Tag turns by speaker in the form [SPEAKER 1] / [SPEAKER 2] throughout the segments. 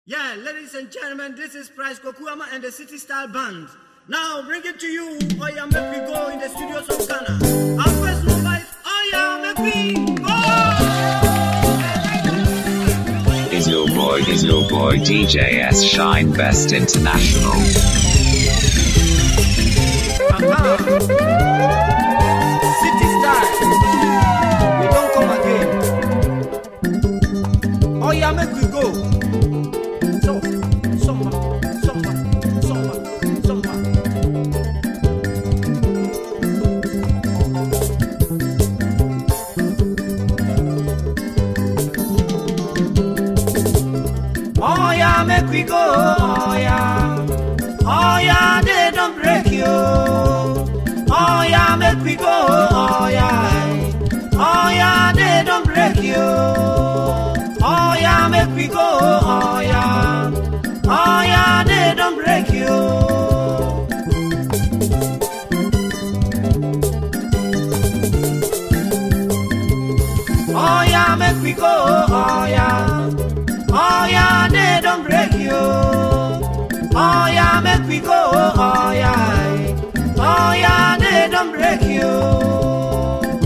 [SPEAKER 1] Yeah, ladies and gentlemen, this is Price Kokuama and the City Style Band. Now bring it to you. Oh yeah, make we go in the studios of Ghana. Our first move life. Oh yeah, make we go.
[SPEAKER 2] is your boy is your boy DJS Shine Best International.
[SPEAKER 1] Aha. City Style. We don't come again. Oh yeah, make we go. So, summer, summer, summer, summer. Oh yeah, make we go. Oh yeah. Oh yeah, they don't break you. Oh yeah, make we go. Oh yeah. Oh yeah, they don't break you. Oh yeah, make we go. Oh yeah. Oh yeah, they don't break you. Oh yeah, make we go. Oh yeah. Oh yeah, they don't break you. Oh yeah, make we go. Oh yeah. Oh yeah, they don't break you.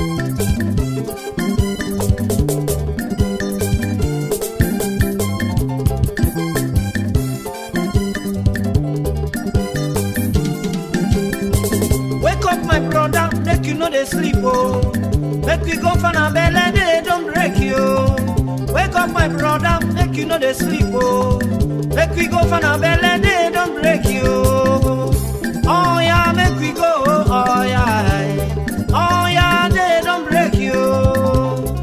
[SPEAKER 1] Wake up, my brother, make you know they sleep, oh. Make we go for a belly, they don't break you. Wake up, my brother, make you know they sleep, oh. Make we go for a belly, they don't break you. Oh yeah, make we go, oh yeah. Oh yeah, they don't break you.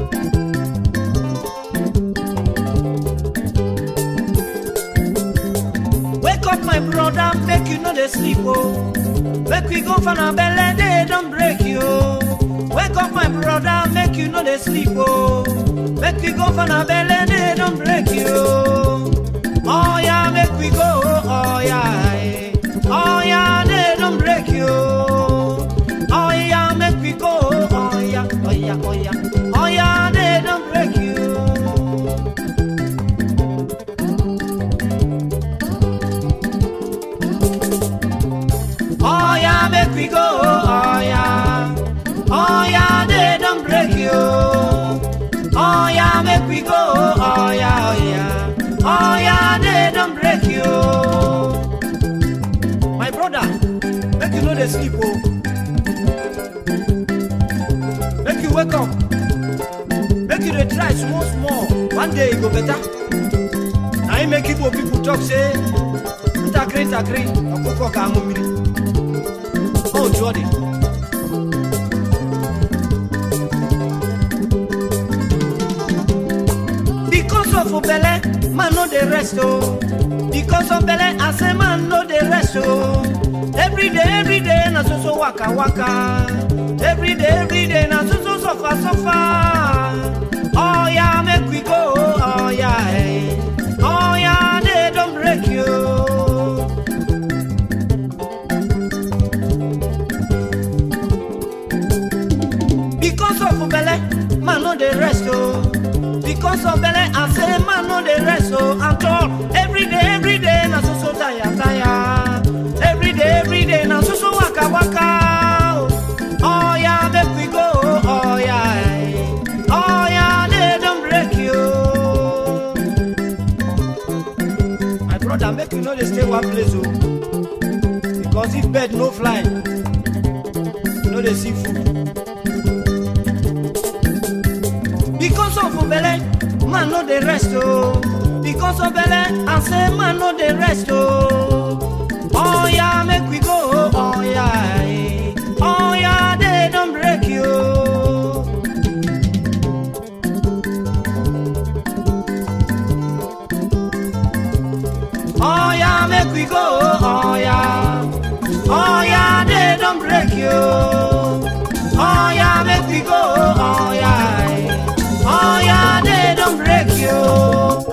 [SPEAKER 1] Wake up, my brother, make you know they sleep, oh. Make we go for a belly, they don't break you. Wake up, my brother, make you know they sleep, oh. Make we go for a belly, they don't break you. Oh yeah, make we go, oh yeah. Oh yeah, they don't break you. Oh yeah, make we go, oh yeah, oh yeah, oh yeah. Oh yeah, they don't break you. Oh yeah, make we go. Oh yeah. Oh yeah, they don't break you. Oh yeah, make we go. Oh yeah, oh yeah. Oh yeah, they don't break you. My brother, make you know they sleep, oh. Make you wake up. Make you dey try small small. One day e go better. Na im make Igbo people talk say, ntakịrị ntakịrị ọkụkọ ka aṅụ mmiri. Oh, Jordan. Because of Obele, man no dey rest oh. Because of Bele, I say man no dey rest oh. Every day, every day na so so waka waka. Every day, every day na so so suffer suffer. Oh yeah, make we go. Oh yeah, eh. oh yeah, they don't break you. Because of belle, man no dey rest oh. Because of belle, I say man no dey rest oh. At all, every day, every day na so so tire tire. Every day, every day na so so waka waka. Oh, oh yeah, make we go. Oh yeah, eh. oh yeah, they don't break you. My brother, make you no dey stay one place oh. Because if bird no fly, you no dey see food. Because of belle, man no dey rest oh. Because of belle, I say man no dey rest oh. Oh yeah, make we go. Oh yeah, eh. oh yeah, they don't break you. Oh yeah, make we go. Oh yeah, oh yeah, they don't break you. Oh yeah, make we go. Oh yeah, eh. oh yeah, they don't break you.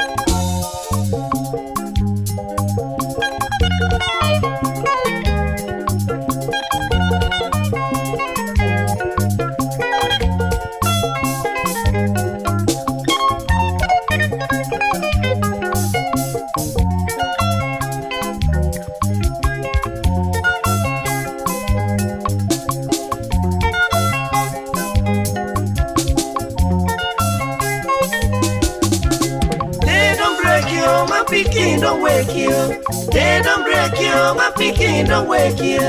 [SPEAKER 1] pikin don't wake you. They don't break you, my pikin don't wake you.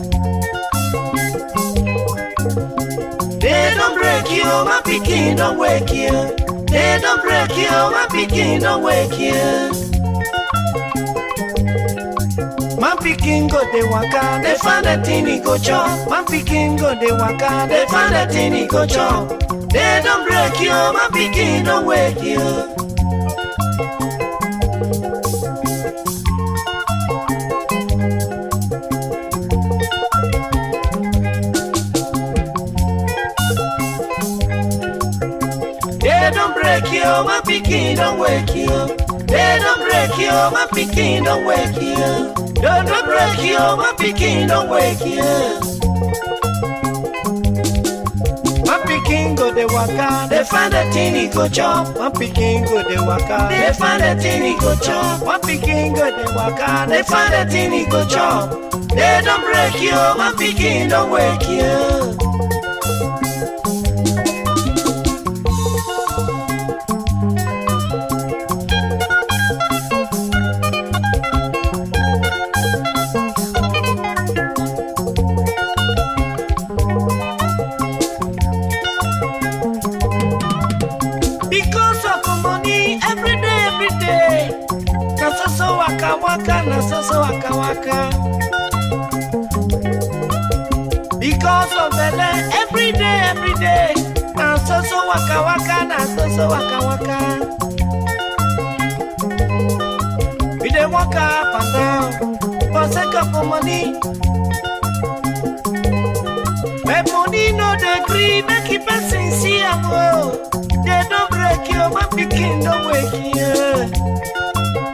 [SPEAKER 1] They don't break you, my pikin don't wake you. They don't break you, my pikin don't wake you. My pikin go dey waka, they find a thing he go chop. My pikin go dey waka, they find a thing he go chop. They don't break you, my pikin don't wake you. They don't break you, my pikin don't wake you. They don't break you, my pikin don't wake you. Don't don't break you, my pikin don't wake you. My pikin go dey waka, they find a thing he go chop. My pikin go dey waka, they find a thing he go chop. My pikin go dey waka, they find a thing he go chop. They don't break you, my pikin don't wake you. Because of the money, every day, every day. Na so so waka waka, na so so waka waka. Because of the land, every day, every day. Na so so waka waka, na so so waka waka. We dey waka up and down for sake of the money. But money no dey gree make a person see am o. They don't break you, my pikin don't wake you.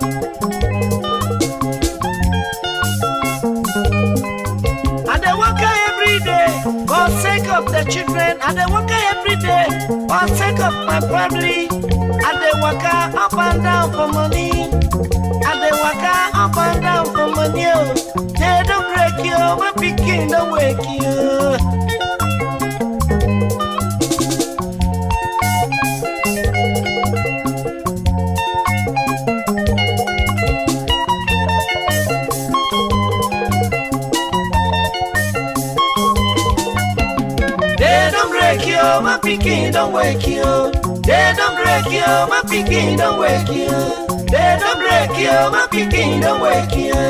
[SPEAKER 1] And they work every day for sake of the children. And they work every day for sake of my family. And they work up and down for money. And they work up and down for money. oh. They don't break you, my pikin don't wake you. They don't break you, my pikin don't wake you. They don't break you, my pikin don't wake you. They don't break you, my pikin don't wake you.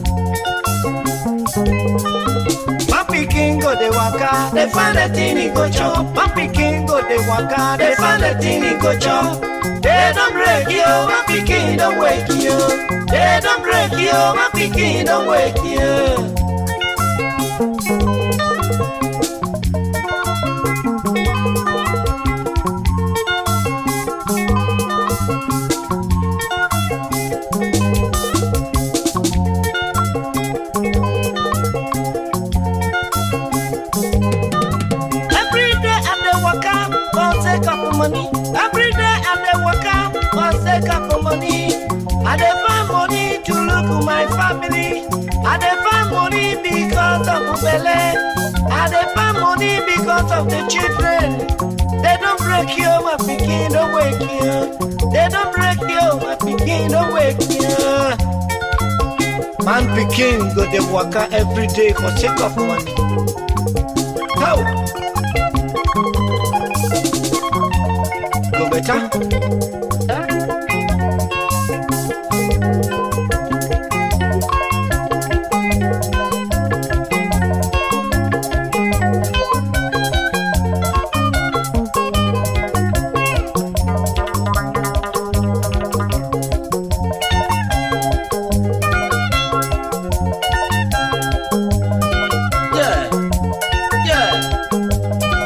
[SPEAKER 1] My pikin go dey waka, they find a thing he go chop. My pikin go dey waka, they find a thing he go chop. They don't break you, my pikin don't wake you. They don't break you, my pikin don't wake you. Every day I dey waka for sake of money. Every day I dey waka for sake of money. I dey find money to look my family. I dey find money because of belle. I dey find money because of the children. They don't break you, my pikin don't wake you. They don't break you, my pikin don't wake you. Man pikin go dey waka every day for sake of money. How? Go better. Yeah, yeah.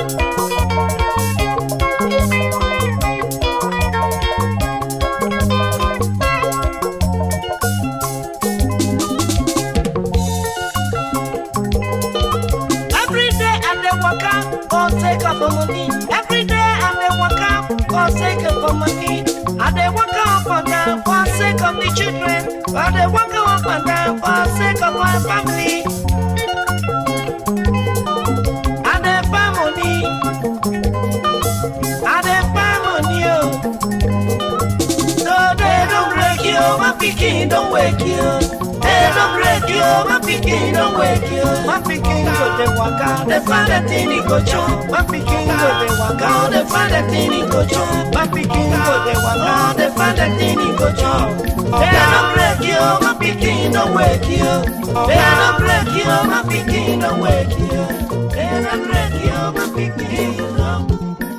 [SPEAKER 1] Every day I dey waka for sake of money. Every day I dey waka for sake of money. I dey waka up and down for sake of the children. I dey waka up and down for sake of my family. I dey find money. I dey find money, oh. So they don't break you, you, my pikin don't wake you. Hey, don't break you, my pikin don't wake you. My pikin go the waka, the father thing he go chop. My pikin go the waka, the father thing he go chop. My pikin go the waka, the father thing he go chop. Hey, don't break you, my pikin don't wake you. Hey, don't break you, my pikin don't wake you. Hey, don't break you, my pikin don't.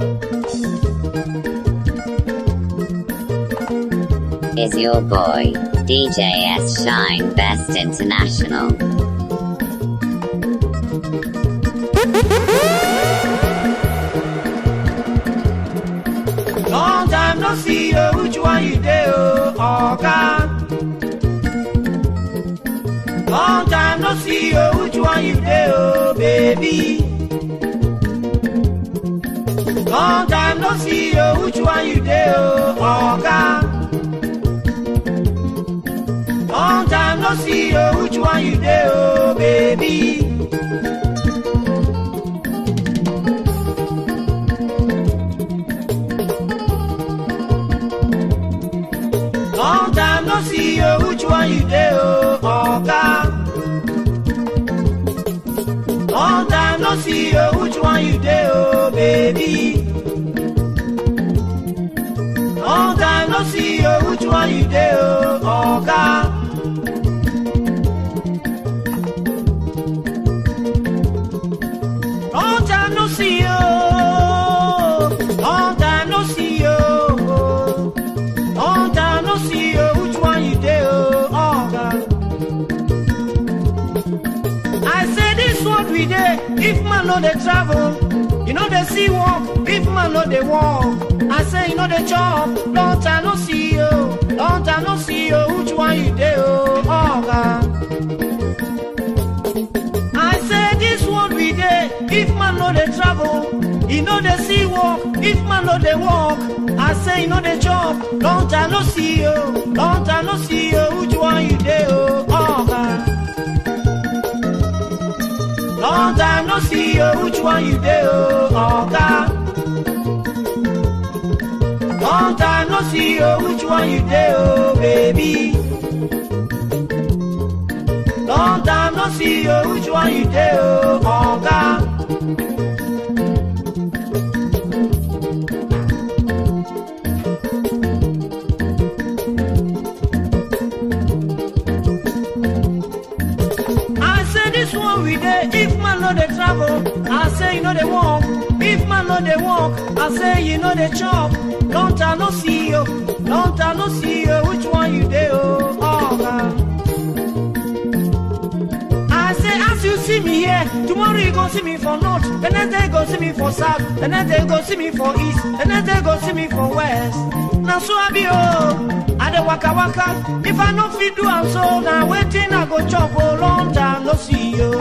[SPEAKER 3] is your boy, DJ S Shine Best International.
[SPEAKER 1] Long time no see you, which one you do, Oga? Long time no see you, which one you do, baby? Long time no see you, which one you do, Oga? Long time no see you, which one you do, baby? Long time no see you, which one you do, Oga? Long time no see you, which one you do, baby? Long time no see you, which one you do, Oga? Long time no see you, long time no see you. Long time no see you, which one you do, oh God. I say this one we dey, if man no dey travel, you know they see walk, if man no dey walk. I say you know they chop, long time no see you, long time no see you, which one you do, oh God. I say this one we dey, if man no dey travel, you know they see walk, if man no dey walk. I say you know they chop, long time no see you, long time no see you, which one you dey oh, oh God. Long time no see you, which one you dey oh, oh God. Long time no see you, which one you dey oh, baby. Long time no see you, which one you dey oh, oh God. I say this one we dey, if man no dey travel, I say you know dey walk. If man no dey walk, I say you know dey chop. Long time no see you, long time no see you, which one you dey oh, oh God. I say as you see me here, tomorrow you go see me for north, the next day you go see me for south, the next day you go see me for east, the next day you go see me for west. Now so I be oh, I dey waka waka. If I no fit do am so, now waiting I go chop oh, long time no see you.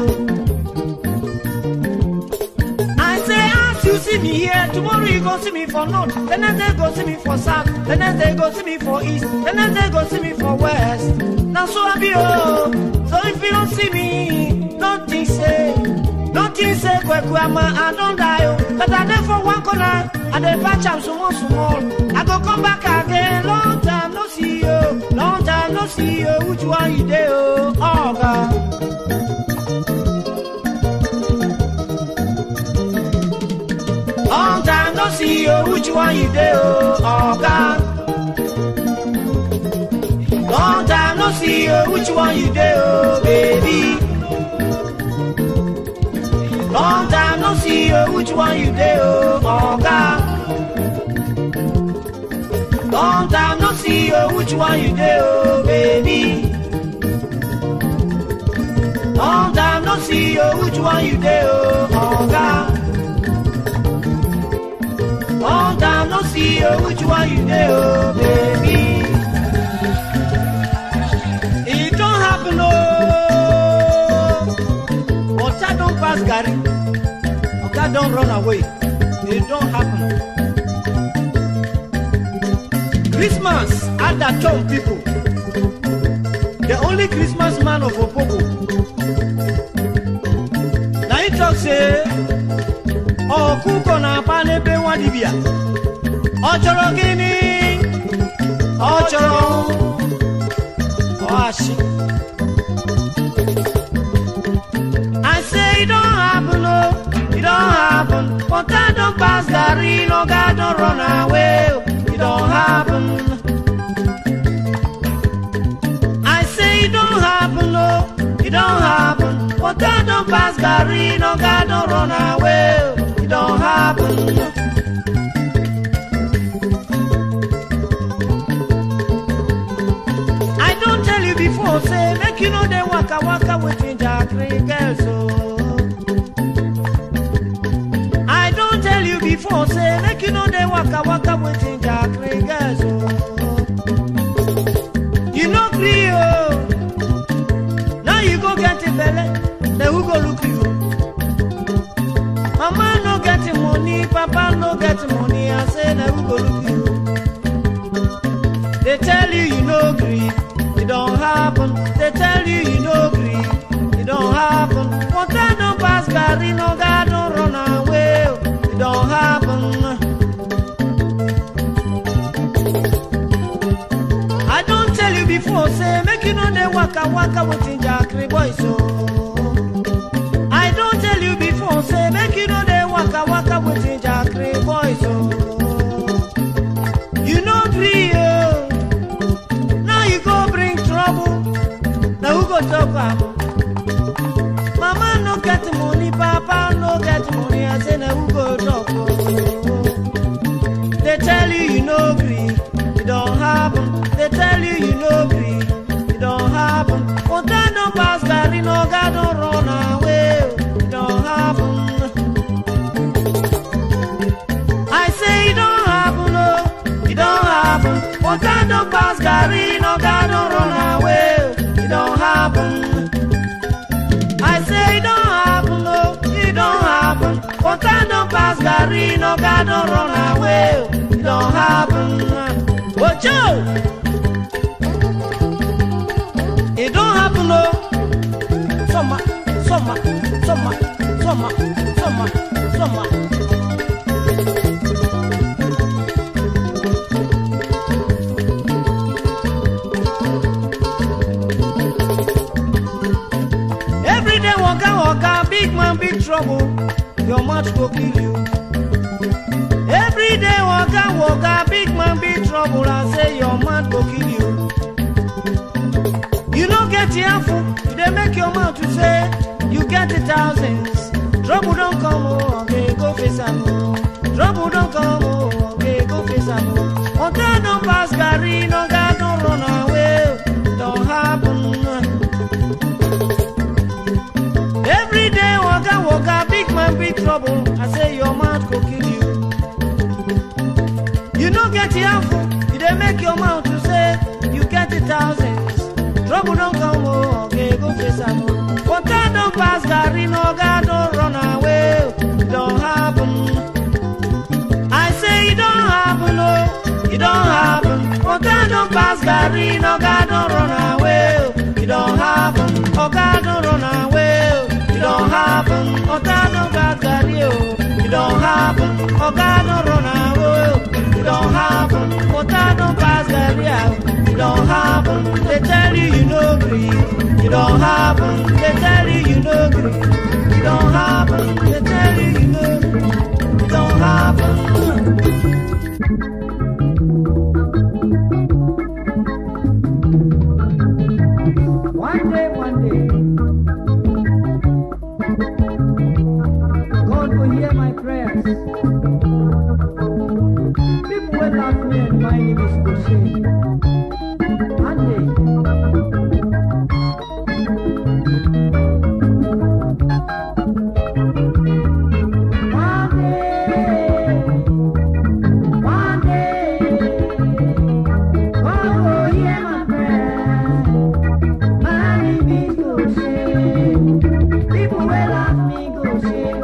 [SPEAKER 1] I say as you see me here, tomorrow you go see me for north, the next day you go see me for south, the next day you go see me for east, the next day you go see me for west. Now so I be oh, so if you don't see me, don't think say, don't think say kweku ama I don't die oh, but I dey for one corner, I dey patch am small small. I go come back again, long time no see you, long time no see you, which one you dey oh, oh God. Long time no see you, which one you dey oh, oh God. Long time no see you, which one you dey oh, baby. Long time no see you, which one you dey oh, oh God. Long time no see you, which one you dey oh, baby. Long time no see you, which one you dey oh, oh God. Long time no see you, which one you dey oh, baby. It don't happen oh. Water don't pass Gary. Oga don't run away. It don't happen. Christmas at the town people. The only Christmas man of Opobo. Now he talk say, ọkụkọ na-akpa n'ebe nwa dibịa ọ chọrọ gịnị ọ chọrọ wash. I say it don't happen, no, it don't happen. But I don't pass Gary, no God don't run away. oh, It don't happen. I say it don't happen, no, it don't happen. But I don't pass Gary, no God don't run away. oh, It don't happen. I don't tell you before, say, make you know they waka waka with ginger green girls, oh. I don't tell you before, say, make you know they waka waka with ginger green girls, oh. You know, Creo. Now you go get a belly, then who go look you? Mama no get money, Papa no get money, I say, then who go look you? They tell you you no gree, it don't happen. They tell you you no gree, it don't happen. But I don't pass Gary, no God don't run away, it don't happen. I don't tell you before, say make you know they waka waka with Jackery boys, so. I don't tell you before, say make you know they waka waka with Jackery boys, so. You know gree, oh. Now you go bring trouble. Now who go talk am? Mama no get money, Papa no get money. I say now who go talk? oh? They tell you you no gree, it don't happen. They tell you you no gree, it don't happen. But I don't pass Gary, no God don't run away, it don't happen. I say it don't happen, no, it don't happen. But I don't pass Gary, no God don't run away, it don't happen. I say it don't happen, no, it don't happen. But I don't pass Gary, no God don't run away, it don't happen. Watch out! It don't happen, no. Summer, summer, summer, summer, summer, summer. Every day waka waka, big man big trouble. Your mouth go kill you. Every day waka waka, big man big trouble. I say your mouth go kill you. You no get earful, you dey make your mouth to say you get the thousands. Trouble don't come, oh, okay, go face am. oh. Trouble don't come, oh, okay, go face am. oh. Until don't pass Gary, no God don't run away, don't happen. Every day waka waka, big man big trouble. I say your mouth go kill you. You no get earful, you dey make your mouth to say you get the thousands. Trouble don't come, oh, okay, go face am. oh. Water don't pass, Gary, no God don't run away, it don't happen. I say it don't happen, oh, it don't happen. Water don't pass, Gary, no God don't run away, it don't happen. Oh, God don't run away, it don't happen. Water don't pass, Gary, oh, it don't happen. Oh, God don't run away, it don't happen. Water don't pass, Gary, oh, it don't happen. They tell you you no gree, it don't happen. They tell you you no gree, it don't happen. They tell you you no gree, it don't happen. One day, one day, God will hear my prayers. People will love me and my name is Goshen. One day. One day, one day, God will hear my prayers. My name is Goshen. People will love me, Goshen.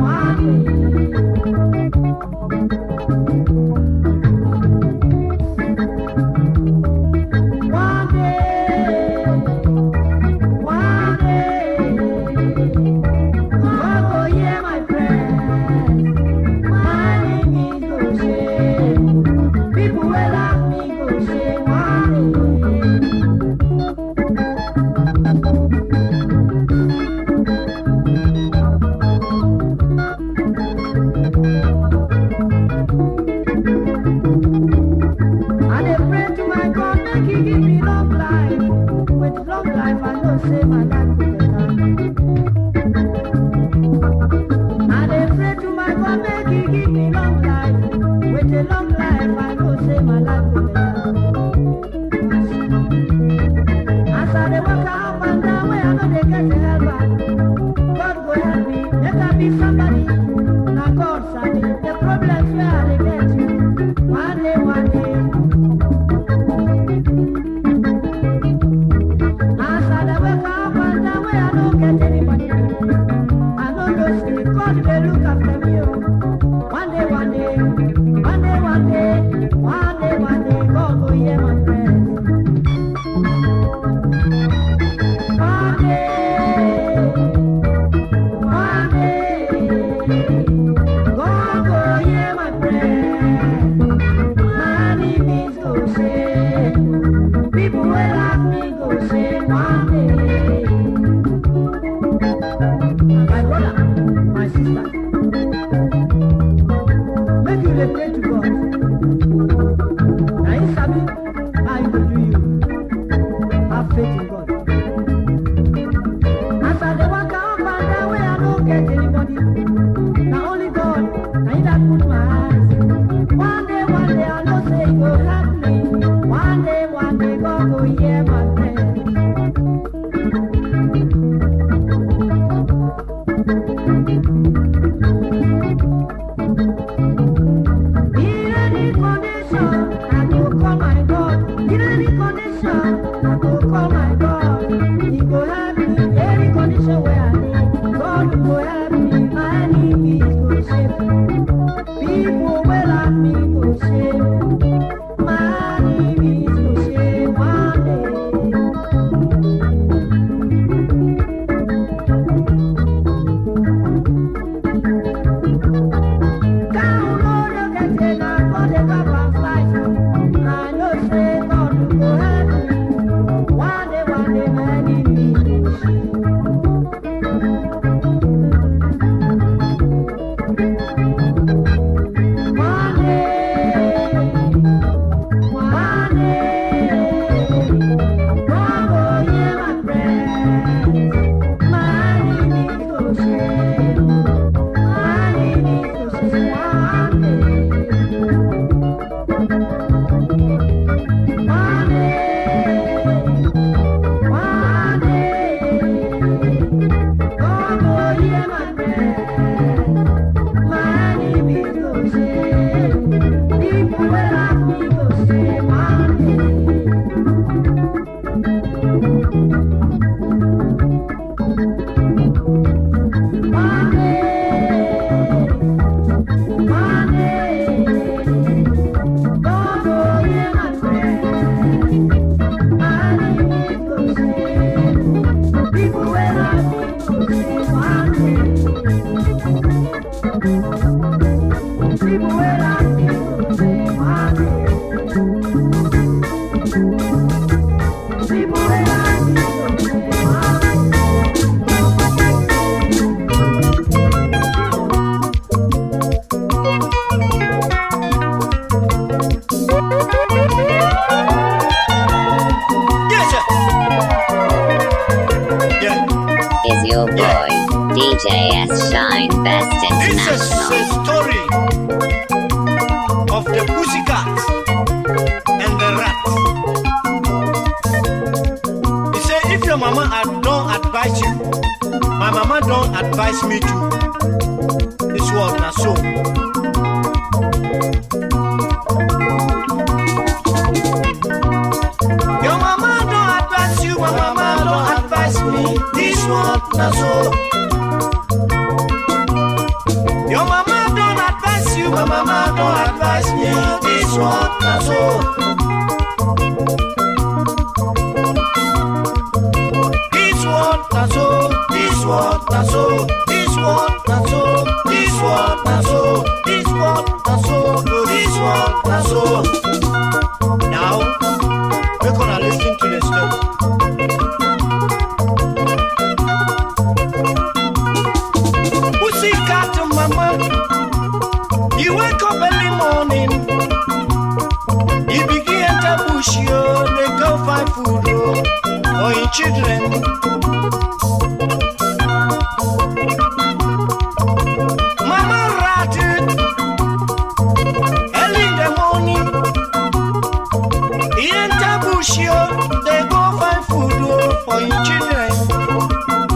[SPEAKER 1] One day. With long life, I know say my life go better. I dey pray to my God make He give me long life. With a long life, I know say my life go better. As I dey waka up and down, where I no dey get a helper, God go help me, make I be somebody. Na God sabi the problems wey I dey get you. One day, one day. As I dey wake up and down, where I no get anybody, I no know say God dey look after me. Oh. One day, one day, one day, one day, one day, one day, God go hear my prayer. One day, one day, God go hear my prayer. My enemies go say, people will laugh me go say one day. My brother, my sister, make you dey pray to God. Na Him sabi how He go do you. Have faith in God. As I dey waka up and down where I no get anybody, na only God na Him that put my eyes. One day, one day I know say He go help me. One day, one day God go hear my prayer. In any condition, I go call my God. In any condition, I go call my God. He go help me. Any condition where I need, God go help me. My enemies go shame. People will laugh me go shame. My enemies go shame one day. Down on the container, God dey come and fight. I know say God go help me. One day, one day, my enemies go shame. One day, one day, God go hear my prayers. My enemies go shame. My enemies go shame one day. One day, one day, God go hear my prayers. My enemies go shame. People will laugh me go shame one day. One day, one day, God go hear my prayer. My enemies go shame. People will laugh me go shame one day. People will laugh me go shame one day. People will laugh me go shame one day.
[SPEAKER 4] Yes, sir. Yeah.
[SPEAKER 3] Is your boy, DJ S Shine Best
[SPEAKER 4] This is
[SPEAKER 3] International.
[SPEAKER 4] the story of the pussycat and the rat. He said, if your mama ad- don't advise you, my mama don't advise me to. This was not so. Your mama don't advise you, my mama don't advise me. This one not so. Your mama don't advise you, my mama don't advise me. This one not so. This one not so. This one not so. This one not so. This one not so. This one not so. This one not so. Now, we're gonna listen to the story. Pussycat mama, you wake up early morning. You begin enter bush, yo, they go find food, oh. Or in children. Mama rat early in the morning. He enter bush yo, they go find food oh, for him children.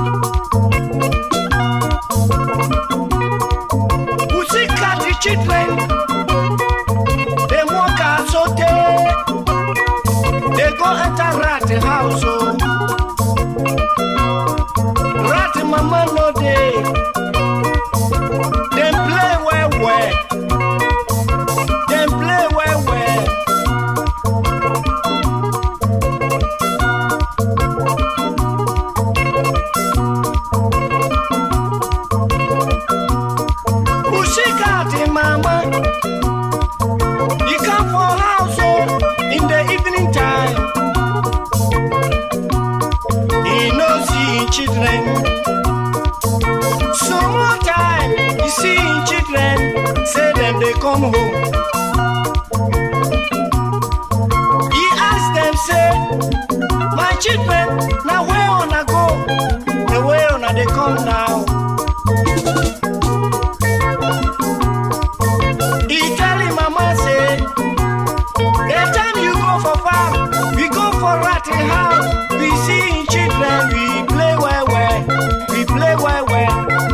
[SPEAKER 4] Pussy cat the children, they walk out so they, they go enter rat house oh. Rat mama no dey. Dem play well well. Dem play well well. Pussycat mama, you come for house oh, in the evening time. He no see him children. Some more time, you see him children, say them they come home. He ask them say, my children, now where on I go? The way on they come now. He tell him mama say, the time you go for farm, we go for ratty house. We see him children, we play well well, we play well well.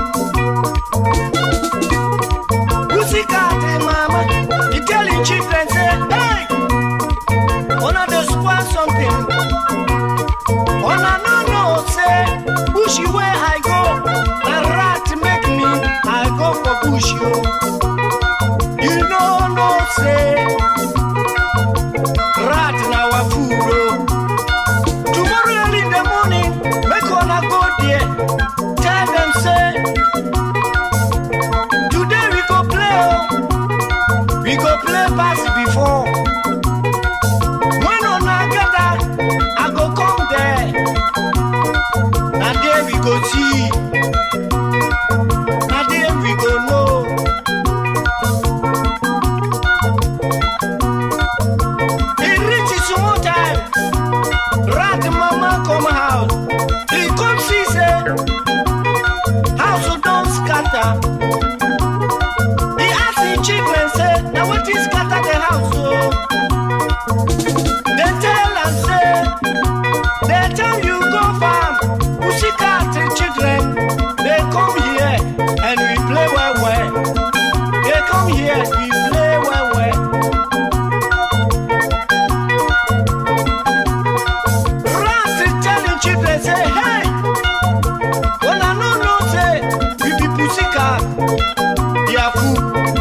[SPEAKER 4] Pussycat eh, mama, he tell him children say, hey, wanna dey spoil something. Una no know say bush where I go, na rat make me, I go for bush yo. You no know say rat na our food oh. Tomorrow early in the morning, make una go there. Tell them say today we go play oh. We go play pass before. When una gather, I go come there. Na there we go see. Na there we go know. He reach his small time. Rat mama come house. He come see say house don scatter. He ask him children say na wetin scatter the house o. They tell am say the time you go farm, pussycat children they come here and we play well well. They come here we play well well. Rat telling children say, hey, una no know say we be pussycat, they are fool.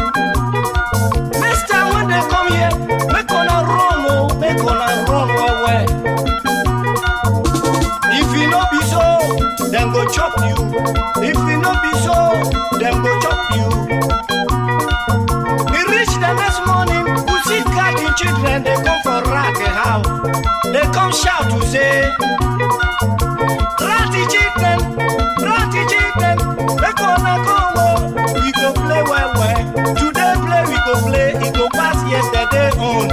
[SPEAKER 4] Next time when they come here, make una run oh, make una run well well. If e no be so, dem go chop you. If e no be so, dem go chop you. E reach the next morning, pussycat the children dey come for rat house. They come shout to say, Ratty children, ratty children, make una come oh, we go play well well. Today play we go play, e go pass yesterday own.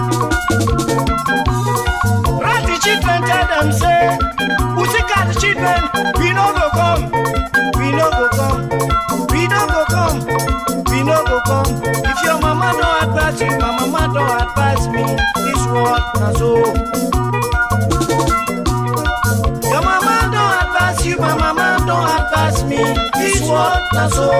[SPEAKER 4] Ratty children tell them say, Pussycat children, we no go come, we no go come, we no go come, we no go come. If your mama don't advise you, my mama don't advise me. This one na so. Your mama don't advise you, my mama don't advise me. This one na so.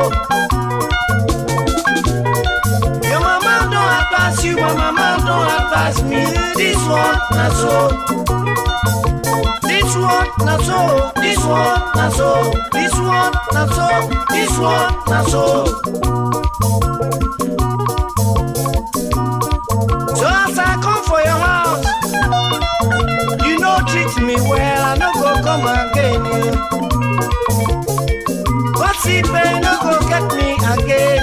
[SPEAKER 4] Your mama don't advise you, my mama don't advise me. This one na so. This one na so, this one na so, this one na so, this one na so. So as I come for your house, you no treat me well, I no go come again. What's it, you no go get me again?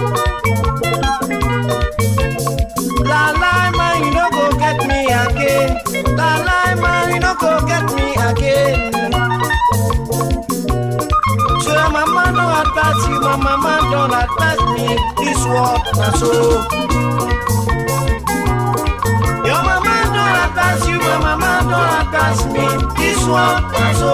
[SPEAKER 4] La la man, you no go get me again. La la man, you no go get me again. So your mama no advise you, my mama don't advise me. This world na so. Your mama don't advise you, my mama don't advise pass me. This one na so.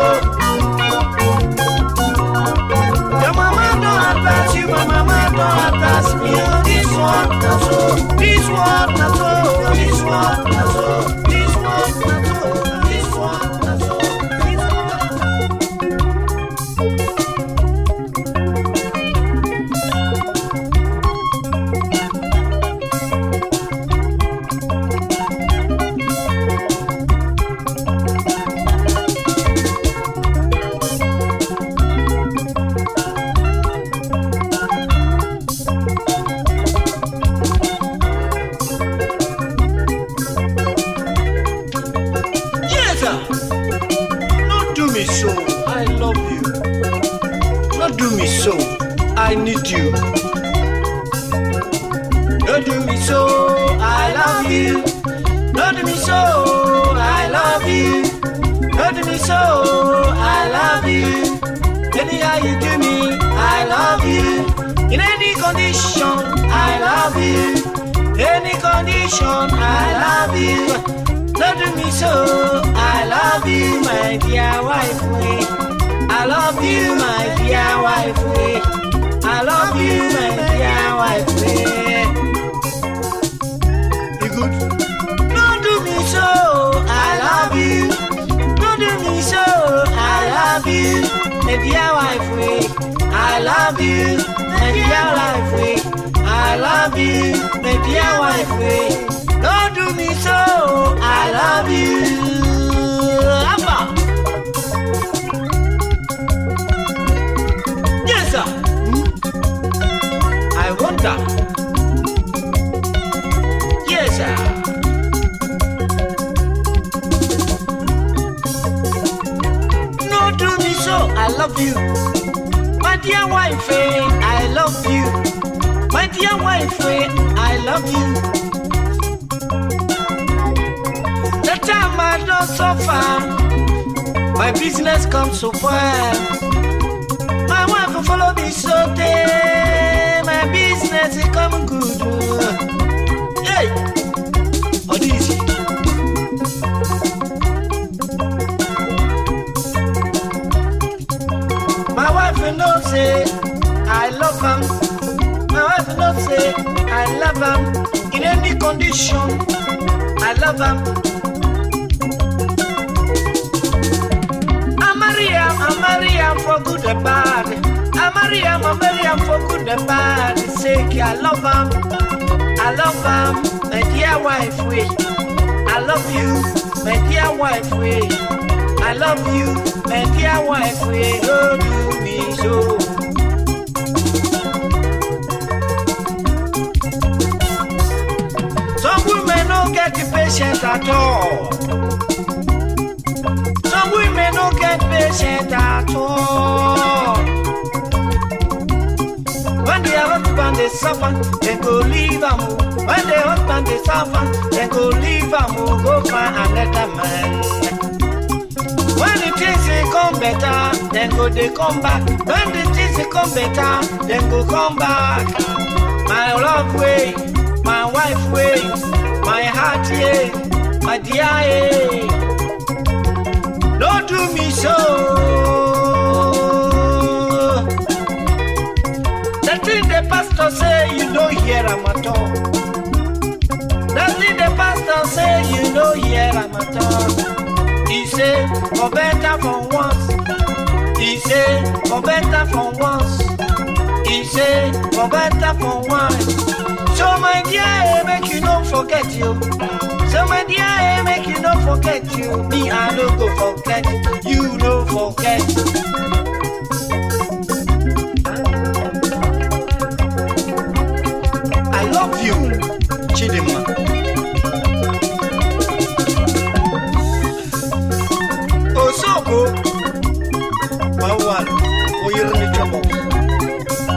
[SPEAKER 4] Your mama don't pass you, my mama don't pass me. Oh, this one na so. This one na so. This one na so. This one na so. This one na so. This one. Yes, sir. Not do me so. I love you. Not do me so. I need you. Don't do me so. I love you. Don't do me so. I love you. Don't do me so. I love you. Anyhow you do me, I love you. In any condition, I love you. Any condition, I love you. Don't do me so. I love you, my dear wife. we. I love you, my dear wife. we. I love you, my dear wife. we. You good? Don't do me so. I love you. Don't do me so. I love you, my dear wife. we. I love you, my dear wife. we. I love you, my dear wife. we. Don't do me so. I love you. Abba. Yes, sir. I wonder. Yes, sir. No do me so, I love you. My dear wife, eh, I love you. My dear wife, eh, I love you. The time I don't suffer, my business comes so well. My wife will follow me so day, my business it come good. oh. Hey, oh this. My wife will know say I love him. My wife will know say I love him in any condition. I love him. I marry him, I marry him for good and bad. I marry him, I marry him for good and bad. Say I love him. I love him, my dear wife. We. I love you, my dear wife. We. I love you, my dear wife. We. Don't do me so. Some women don't get the patience at all. Some women don't get patient at all. When the husband they suffer, they go leave am. oh. When the husband they suffer, they go leave am. oh, Go find another man. When the things they come better, then go they come back. When the things they come better, then go come back. My love way, my wife way, my heart yeah, my dear yeah. Don't do me so. The thing the pastor say you don't hear am at all. The thing the pastor say you don't hear am at all. He say for better for once. He say for better for once. He say for better for once. So my dear, eh, make you don't forget you. So my dear, eh, make you don't forget you. Me I no go forget. You no forget. I love you, Chidima. Osoko, Mawan, Oyirmi Trouble.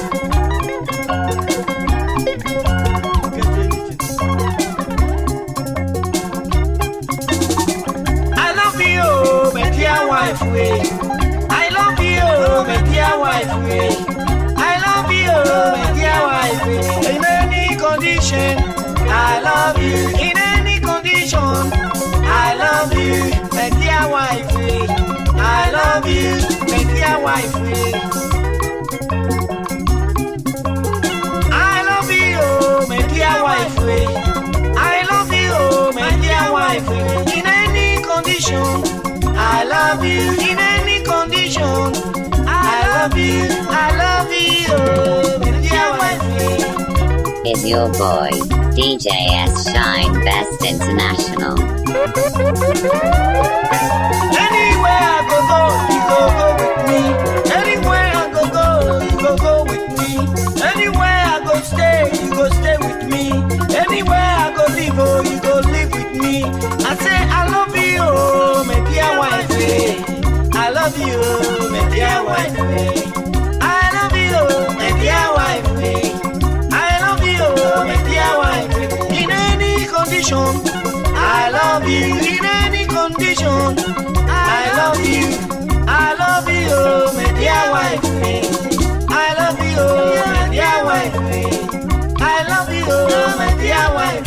[SPEAKER 4] I love you, my dear wife. Way. I love you, my dear wife. Way. I love you, my dear wife. Way. In any condition, I love you. In any condition, I love you, my
[SPEAKER 1] dear wife. I love you, my dear wife. I love you, oh, my dear wife. I love you, oh, my dear wife. In any condition, I love you. In any condition, I love you. I love you, oh, my dear wife.
[SPEAKER 3] Is your boy, DJ S Shine Best International.
[SPEAKER 1] Anywhere I go go, you go go with me. Anywhere I go go, you go go with me. Anywhere I go stay, you go stay with me. Anywhere I go live, oh, you go live with me. I say I love you, oh, my dear wife. eh. I love you, oh, my dear wife. eh. I love you, oh, my dear wife. eh. I love you, oh, my dear wife. In any condition, I love you. In any condition, I love you. I love you, oh, my dear wife. I love you, oh, my dear wife. I love you, oh, my dear wife.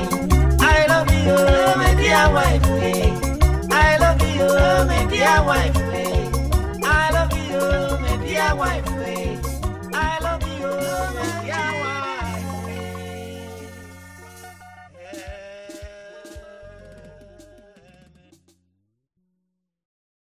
[SPEAKER 1] I love you, oh, my dear wife. I love you, oh, my dear wife.